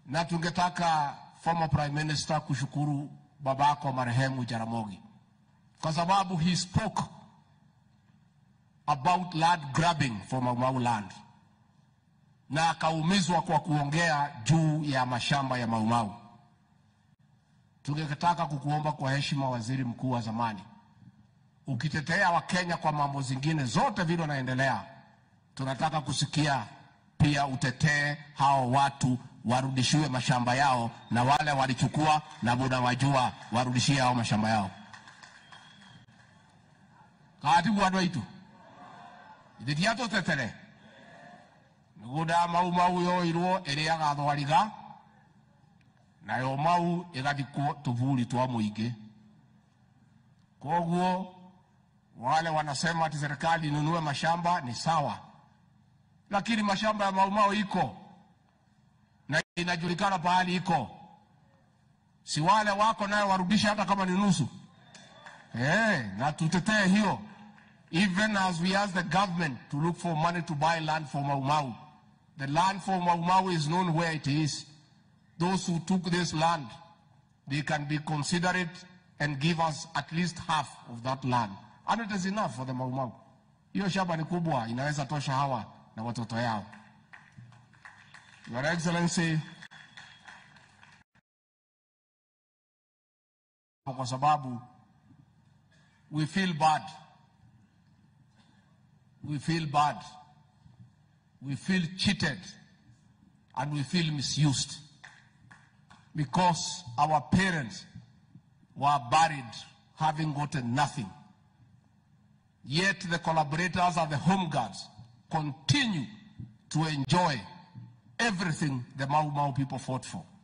na tungetaka former prime minister kushukuru babako marehemu Jaramogi kwa sababu he spoke about land grabbing for Mau Mau land na akaumizwa kwa kuongea juu ya mashamba ya Mau Mau. Tungetaka kukuomba kwa heshima, waziri mkuu wa zamani, ukitetea Wakenya kwa mambo zingine zote vile wanaendelea, tunataka kusikia pia utetee hao watu warudishiwe mashamba yao, na wale walichukua na buda wajua warudishie hao mashamba yao. katibu andå aitå ithä tiatå tetere migunda ya mau mau yoirwo ĩrĩ agathwariga nayo mau ĩgathikwo tũburi twa mũingĩ koguo wale wanasema ati serikali inunue mashamba ni sawa lakini mashamba ya mau mau iko na inajulikana pahali iko si wale wako nayo warudishe hata kama ni nusu Eh, na tutetee hiyo even as we ask the government to look for money to buy land for Mau Mau. The land for Mau Mau is known where it is. Those who took this land, they can be considerate and give us at least half of that land. And it is enough for the Mau Mau. Hiyo shamba ni kubwa, inaweza tosha hawa na watoto yao. Your Excellency, kwa sababu we feel bad. We feel bad. We feel cheated. And we feel misused. Because our parents were buried having gotten nothing. Yet the collaborators and the home guards continue to enjoy everything the Mau Mau people fought for.